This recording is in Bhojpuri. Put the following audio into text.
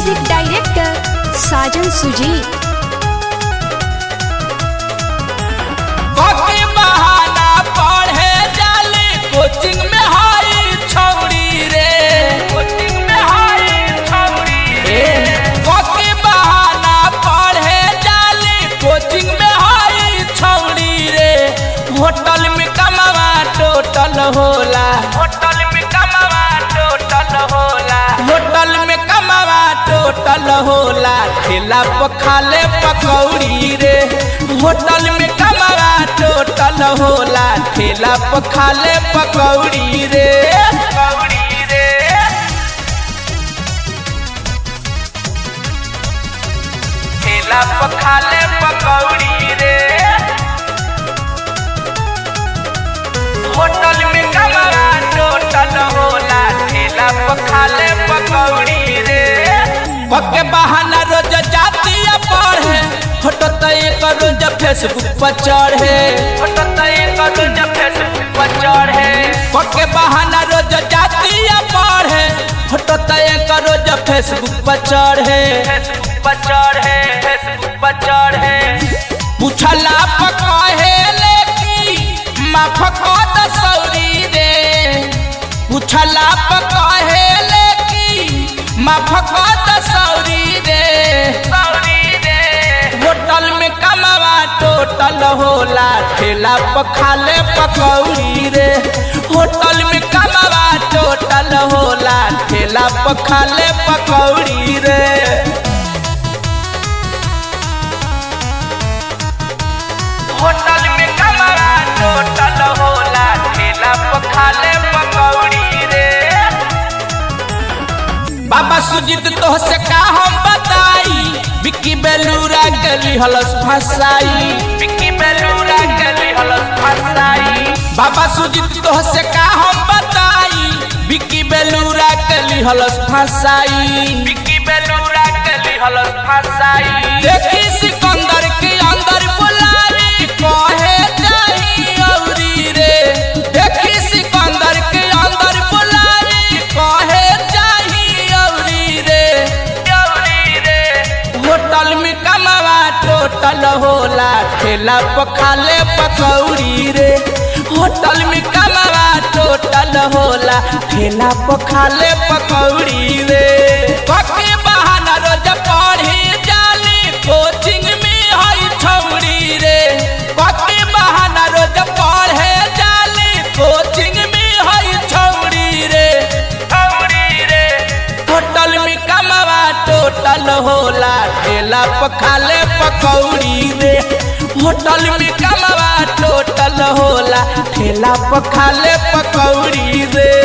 म्यूजिक डायरेक्टर साजन सुजीत कके बहाना पढ़े जाले कोचिंग में हाई छौड़ी रे कोचिंग में हाई छौड़ी रे कके बहाना पढ़े जाले कोचिंग में हाई छौड़ी रे होटल में कमावा टोटल होला होटल में कमावा टोटल होला होटल में कमावा टोटल होला ठेला पर खाले पकौड़ी रे होटल में कमावा टोटल होला ठेला पर खाले पकौड़ी रे पकौड़ी रे ठेला पर खाले पकौड़ी रे होटल में कमरा टोटल होला ठेला पर खाले पकौड़ी रे पके बहाना रोज जाती पढ़े फोटो तो एक रोज फेसबुक पर चढ़े फोटो तो एक रोज फेसबुक पर चढ़े पके बहाना रोज जाती पढ़े फोटो तो एक रोज फेसबुक पर चढ़े फेसबुक पर चढ़े फेसबुक पर चढ़े पूछला पकहे लेकी माफ कद सौरी रे पूछला पकहे लेकी माफ कद सौरी रे सौरी रे होटल में कमावा टोटल होला ठेला पर खाले पकौड़ी रे होटल में कमावा टोटल होला ठेला पर खाले पकौड़ी रे होटल में कमरा टोटल होला ठेला पर खाले पकौड़ी रे बाबा सुजीत तो से का हम बताई विक्की बेलूरा गली हलस फसाई विक्की बेलूरा गली हलस फसाई बाबा सुजीत तो से का हम बताई विक्की बेलूरा गली हलस फसाई विक्की बेलूरा गली हलस फसाई देखी सिकंदर के अंदर बुलावे कहे जाई औरी रे देखी सिकंदर के अंदर बुलावे कहे जाई औरी रे औरी रे होटल में कमावा टोटल होला ठेला पर खाले पकौड़ी रे होटल में कमावा टोटल होला ठेला पर खाले पकौड़ी रे पके बहाना रोज पढ़ी जाली कोचिंग में हई छौड़ी रे पके बहाना रोज पढ़े जाली कोचिंग में हई छौड़ी रे छौड़ी रे होटल में कमावा टोटल होला ठेला पर खाले पकौड़ी रे होटल में कमावा टोटल होला ठेला पर खाले पकौड़ी रे